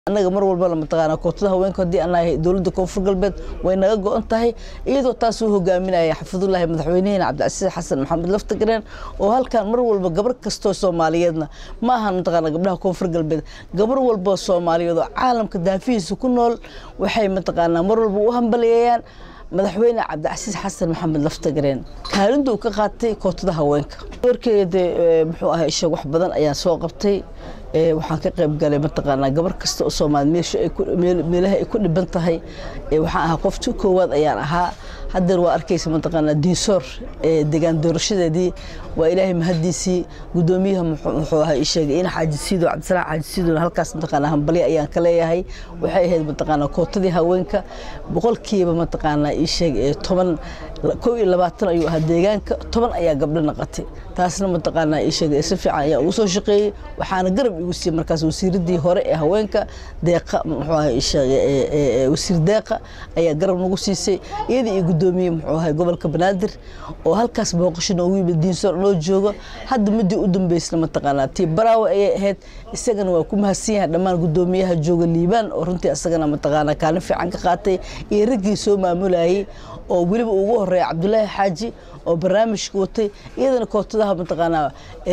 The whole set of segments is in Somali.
annaga mar walbana mataqaanaa kootada haweenka haddii aan nahay dowladda koonfur galbeed way naga go-an tahay iyadoo taas uu hogaaminaya xafidullaahi madaxweynaheena cabdicasiis xasan maxamed laftagareen oo halkan mar walba gabar kastoo soomaaliyeedna ma ahan mataqaanaa gabdhaha koonfur galbeed gabar walba soomaaliyeed oo caalamka daafihiisa ku nool waxay mataqaanaa mar walba u hambaliyeeyaan madaxweyne cabdicasiis xasan maxamed laftagareen kaalinta uu ka qaatay kootada haweenka warkeeda muxuu ahay isha wax badan ayaan soo qabtay waxaan ka qayb galay mataqaanaa gabar kasta oo soomaali meelaha ay ku dhiban tahay waxaan ahaa qofti koowaad ayaan ahaa haddeer waa arkaysa mataqaanaa diinsoor degaan doorashadeedii waa ilaahay mahadiisii gudoomiyaha muxuu ahaa ii sheegay in xaajisiido cabdisalaam xaajisiidona halkaas mataqaanaa hambalyo ayaan ka leeyahay waxay ahayd mataqaanaa kootadii haweenka boqolkiiba mataqaanaa ii sheeg toban kow iyo labaatan ayuu ahaa deegaanka toban ayaa gabdho naqatay taasna mataqaanaa ii sheegay si fiican ayaa ugu soo shaqeeyey waxaana garab igu siiyey markaas wasiiradii hore ee haweenka deeqa muxuu ahaa ii sheegay wasiir deeqa ayaa garab nagu siisay iyadii iyo gudoomiye muxuu ahay gobolka banaadir oo halkaas booqasho noogu yimid diinsoor noo joogo hadda midii u dambeysna mataqaanaa tii baraawe ayay ahayd isagana waa ku mahadsan yahay dhammaan gudoomiyaha jooga liibaan oo runtii isagana mataqaanaa kaalin fiican ka qaatay iyo raggii soo maamulayay oo weliba ugu horeeya cabdulaahi xaaji oo barnaamijka watay iyadana kootadaha mataqaanaa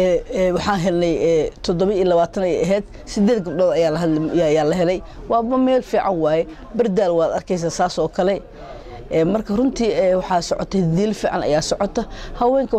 waxaan helnay toddoba iyo labaatan ay ahayd sideed gabdhood ayaa la helay waaba meel fiican waaye bardaal waad arkaysaa saas oo kale marka runtii waxaa socotay diil fiican ayaa socota haweenka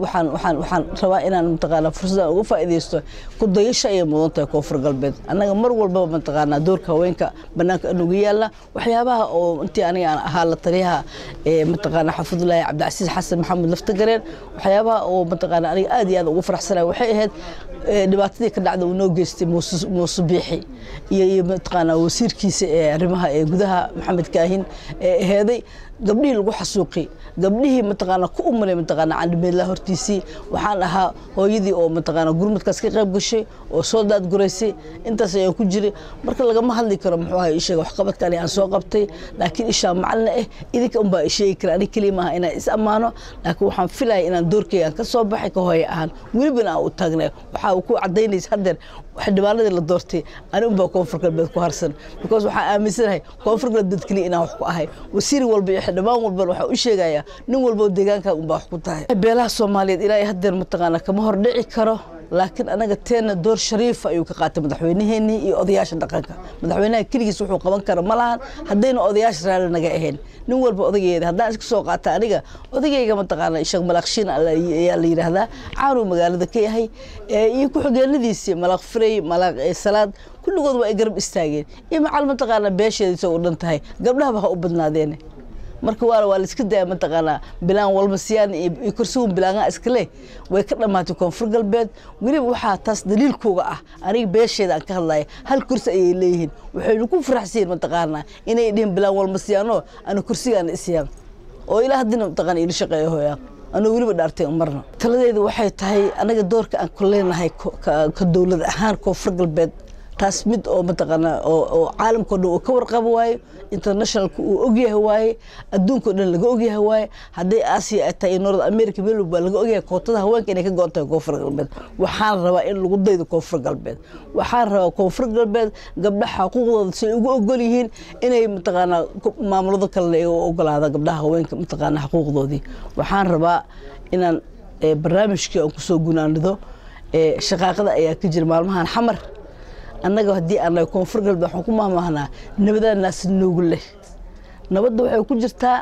waxaan rabaa inaan mataqaanaa fursadaan uga faa'iidaysto ku dayasho ayay mudan tahay koonfur galbeed annaga mar walbaba mataqaanaa doorka haweenka bannaanka anugu yaalla waxyaabaha oo intii aniga aan ahaa la taliyaha mataqaanaa xafidullaahi cabdicasiis xasan maxamed laftagareen waxyaabaha oo mataqaanaa aniga aad iyo aad ugu faraxsanaya waxay ahayd dhibaatadii ka dhacda uu noo geystay muuse biixi iyo mataqaanaa wasiirkiisa ee arrimaha ee gudaha maxamed kaahin ee aheeday gabdhihii lagu xasuuqi gabdhihii mataqaanaa ku umalay mataqaanaa candhimeedlaa hortiisii waxaan ahaa hooyadii oo mataqaanaa gurmadkaas ka qayb gashay oo soo daadguraysay intaas ayaan ku jiray marka lagama hadli karo muxuu ahay isheega waxqabadka ani aan soo qabtay laakiin ishaa macalina ah idinka unbaa isheegi kara ani keliya maaha inaan is ammaano laakiin waxaan filaya inaan doorkeyga aan ka soo baxay ka hooya ahaan welibana aan u taagnay waxaa ku cadaynaysa haddeer xildhibaanadii la doortay ani unbaa koonfur galbeed ku harsan because waxaan aaminsanahay koonfur galbeed keliya inaan wax ku ahay wasiir walba iyo xildhibaan walbana waxaa u sheegayaa nin walba oo deegaankaa unbaa wax ku tahay beelaha soomaaliyeed ilaa haddeer mataqaanaa kama hordhici karo laakiin anaga teena door shariifa ayuu ka qaatay madaxweynaheenii iyo odayaasha dhaqanka madaxweynaha keligiis wuxuu qaban kara ma lahan haddayna odayaasha raalli naga ahayn nin walba odageeda haddaan iska soo qaata aniga odagayga mataqaana sheekh malaaqshiin ayaa la yidhaahdaa caanuu magaalada ka yahay iyo ku-xigeenadiisii malaaq firey malaaq salaad kulligood waa ay garab istaageen iyo macal mataqaana beesheediisa u dhan tahay gabdhahaba ha u badnaadeene marka waa waa la iska daya mataqaanaa bilaan walba siyaan iyo kursigun bilaangaa iska leh way ka dhammaatay koonfur galbeed weliba waxaa taas daliilkooga ah aniga beesheeda aan ka hadlaya hal kursi ayay leeyihiin waxaynu ku faraxsiin mataqaanaa inay dhihin bilaan walba siyaanoo ana kursigaana isyaan oo ilaa haddina mataqaana ila shaqeeya hooyaa anuu weliba dhaartay marna taladeedu waxay tahay anaga doorka aan ku leenahay ka dowlad ahaan koonfur galbeed taas mid oo mataqaanaa oo caalamkao dhan uu ka warqabo waaye internationalka uu ogyahay waaye adduunkao dhan laga ogyahay waaye hadday aasiya ay tahay north america meel baa laga ogyahay kootada haweenka inay ka go-on tahay koonfur galbeed waxaan rabaa in lagu daydo koonfur galbeed waxaan rabaa koonfur galbeed gabdhaha xuquuqdooda say ugu ogol yihiin inay mataqaanaa maamulada kalena ay u ogolaada gabdhaha haweenka mataqaanaa xuquuqdoodii waxaan rabaa inaan barnaamijkii aan kusoo gunaanido shaqaaqada ayaa ka jira maalmahan xamar annaga haddii aan nahay koonfur galbeed waxaan ku mahmaahnaa nabadaa naas noogu leh nabadda waxay ku jirtaa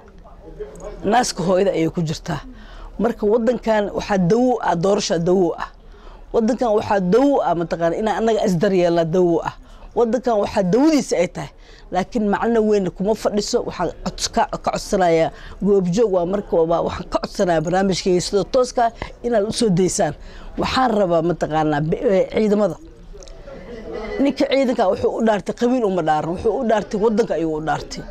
naaska hooyada ayay ku jirtaa marka wadankan waxaa dawo ah doorasha dawo ah wadankan waxaa dawo ah mataqaana inaan annaga isdaryeelnaa dawo ah wadankan waxaa dawadiisa ay tahay laakiin macno weyn kuma fadhiso waxaan ka codsanayaa goobjoog waa marka waxaan ka codsanayaa barnaamijkayga sida tooska inaad u soo daysaan waxaan rabaa mataqaanaa ciidamada ninka ciidanka wuxuu u dhaartay qabiil uma dhaaran wuxuu u dhaartay wadanka ayuu u dhaartay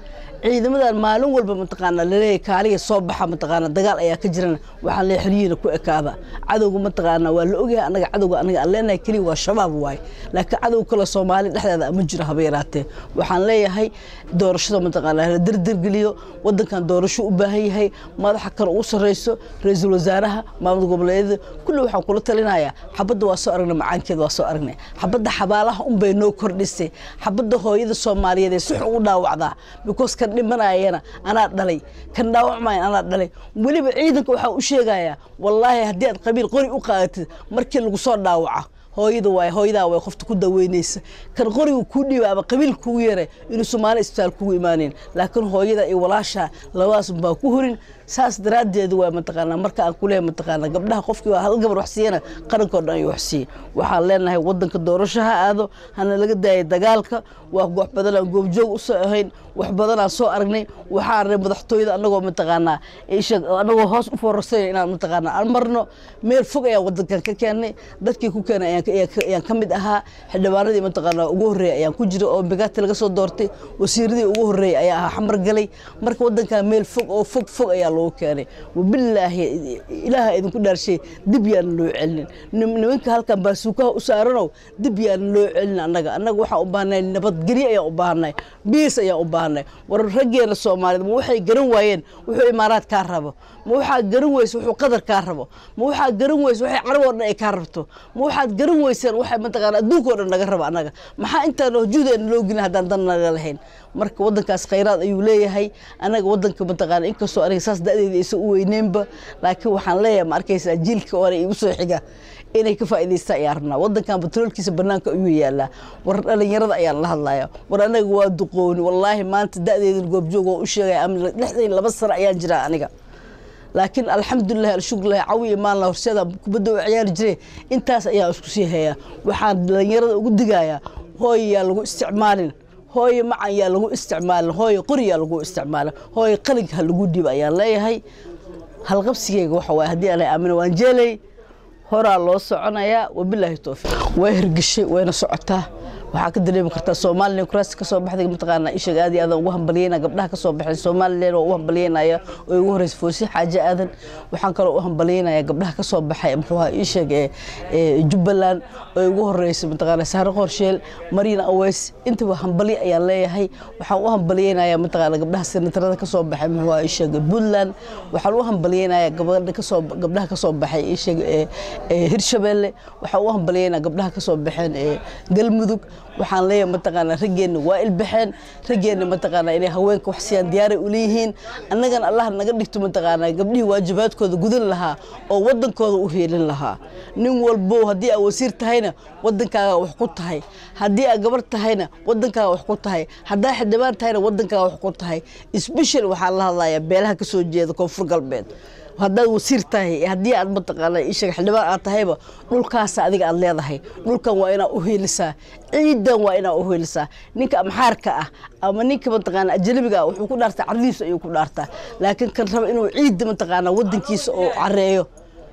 ciidamadan maalin walba mataqaana laleeyahay kaaliga soo baxa mataqaana dagaal ayaa ka jirana waxaan leeyahay xeryihiina ku ekaada cadowga mataqaana waa la ogyahay anaga cadowga anaga aan leenahay keliya waa shabaab waaye laakiin cadow kale soomaali dhexdeeda ma jiro haba yaraatee waxaan leeyahay doorashada mataqaana la derdergeliyo wadankan doorasho u baahan yahay madaxa kan ugu sarreyso ra-iisul wasaaraha maamul goboleedyada kulli waxaan kula talinayaa xabadda waa soo aragnay macaankeeda waa soo aragnay xabadda xabaalaha unbay noo kordhisay xabadda hooyada soomaaliyeed ee si xun u dhaawacdaa because kan dhimanayana anaa dhalay kan dhaawacmayan anaa dhalay weliba ciidanka waxaa u sheegayaa wallaahi haddii aad qabiil qori u qaadatid markii lagu soo dhaawaco hooyada waay hooyadaa way qofta ku daweynaysa kan qoriga kuu dhiiba ama qabiil kugu yaray inuu soomaali isbitaal kugu imaanayn laakiin hooyada iyo walaasha labadaas baa ku horin saas daraaddeed waa mataqaanaa marka aan ku leeyahay mataqaanaa gabdhaha qofkii waa hal gabar wax siiyana qarankoo dhan ayuu wax siiye waxaan leenahay wadanka doorasho ha aado hana laga daayay dagaalka waa wax badan aan goobjoog u soo ahayn wax badan aan soo aragnay waxaan arnay madaxtooyada annagoo mataqaanaa isha annagoo hoos u foorarsanay inaan mataqaanaa aan marno meel fog ayaan wadankan ka keennay dadkii ku keenay ayaan ayaan ka mid ahaa xildhibaanadii mataqaanaa ugu horreeyay ayaan ku jira oo migaati laga soo doortay wasiiradii ugu horreeyay ayaa ahaa xamar galay marka wadankan meel fog oo fog fog ayaa loogu keenay wabilaahi ilaaha idinku dhaarshay dib yaana loo celinin nimanka halkan baasuukaha u saaranow dib yaana loo celin annaga annaga waxaan u baahnay nabadgelyo ayaan u baahnay biis ayaan u baahnay war raggeena soomaaliyeed ma waxay garan waayeen wuxuu imaaraad kaa rabo ma waxaa garan weyse wuxuu qadar kaa rabo ma waxaa garan weyse waxay carab oo dhan ay kaa rabto ma waxaad garan weyseen waxay mataqaana adduunka oo dhan naga raba annaga maxaa intaan hjuudeena loo gelin haddaan dan naga lahayn marka wadankaas khayraad ayuu leeyahay anaga wadanka mataqaana inkastoo aniga saas da-deeda isa u weyneynba laakiin waxaan leeyahay ma arkaysaa jiilka hore igu soo xiga inay ka faa'iidaystaan ayaan rabnaa wadankan batroolkiisa banaanka ayuu yaalaa war dhalinyarada ayaan la hadlaya war anaga waa duqooni wallaahi maanta da-deedan goobjoog oo u sheegaya ama lixdan laba sano ayaan jiraa aniga laakiin alxamdulilah alshukrilah cawi iyo maalna horseeda kubadda u ciyaari jiray intaas ayaa isku sii hayaa waxaan dhalinyarada ugu digayaa hooy yaa lagu isticmaalin hooye macan yaa lagu isticmaalin hooye qori yaa lagu isticmaalin hooye qalinka ha lagu dhiib ayaan leeyahay halqabsigeyga waxa waay haddii aanay aamina waan jeelay horaa loo soconayaa wabilaahi towfiiq way hirgeshay wayna socotaa waxaa ka dareemi kartaa somalilan kuraasi kasoo baxday mataqaana ishaga aad iyo aadan ugu hambaliyeyna gabdhaha kasoo baxay somalilan oo u hambalyeynaya oo ugu horeysa foosi xaaje aadan waxaan kaloo u hambalyeynaya gabdhaha kasoo baxay muxuu ahaa ishag ee jubbaland oo ugu horeysa mataqaana sahre qorsheel mariina aweys intaba hambalyo ayaan leeyahay waxaan u hambalyeynaya mataqaana gabdhaha senatarada kasoo baxay muxuu ahaa ishag puntland waxaan u hambalyeynaya gabadha kasoo gabdhaha kasoo baxay ishag ee hirshabeelle waxaan u hambalyeynaya gabdhaha kasoo baxeen ee galmudug waxaan leeyahay mataqaanaa raggeenna waa ilbaxeen raggeenna mataqaanaa inay haweenka wax siiyaan diyaaray u leeyihiin annagana allah naga dhigto mataqaanaa gabdhihii waajibaadkooda gudan lahaa oo wadankooda u heelin lahaa nin walbow haddii aa wasiir tahayna wadankaaga wax ku tahay haddii aa gabar tahayna wadankaaga wax ku tahay haddaa xildhibaan tahayna wadankaaga wax ku tahay sbeshal waxaan la hadlayaa beelaha kasoo jeeda koonfur galbeed haddaad wasiir tahay haddii aad mataqaana ishaga xildhibaan aad tahayba dhulkaasa adiga aad leedahay dhulkan waa inaad u heelisaa ciidan waa inaad u heelisaa ninka amxaarka ah ama ninka mataqaana ajnabiga ah wuxuu ku dhaartaa cardiisa ayuu ku dhaartaa laakiin kan raba inuu ciidda mataqaana wadankiisa oo careeyo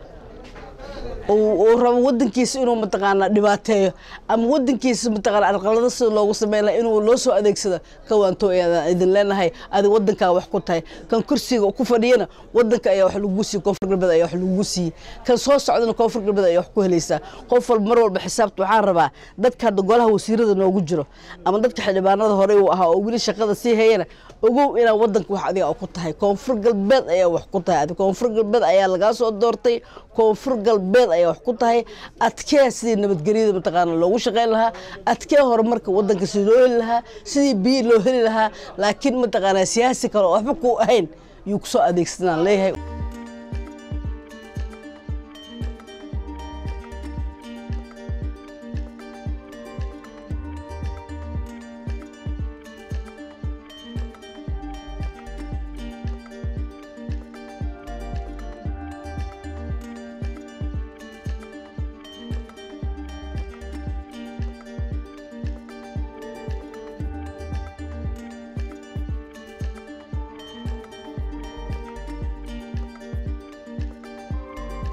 oo rabo wadankiisa inuu mataqaana dhibaateeyo ama wadankiisa mataqaana arqalada sida loogu sameyn laha inuu loo soo adeegsado kawaanto ayaan idin leenahay adi wadankaa wax ku tahay kan kursiga ku fadhiyana wadanka ayaa wax lagugu siiye koonfur galbeed ayaa wax lagugu siiyey kan soo socdana koonfur galbeed ayaa wax ku helaysaa qof walba mar walba xisaabta waxaan rabaa dadka hadda golaha wasiirada noogu jiro ama dadka xildhibaanada horey uu ahaa oo weli shaqada sii hayana ogow inaa wadanka wax adiga ku tahay koonfur galbeed ayaa wax ku tahay koonfur galbeed ayaa lagaa soo doortay koonfur galbeed ayaa wax ku tahay adkee sidii nabadgelyada mataqaana loogu shaqeyn lahaa adkee horumarka wadanka sidii loo heli lahaa sidii biyo loo heli lahaa laakiin mataqaana siyaasi kale oo waxba ku ahayn yuu kusoo adeegsanaan leeyahay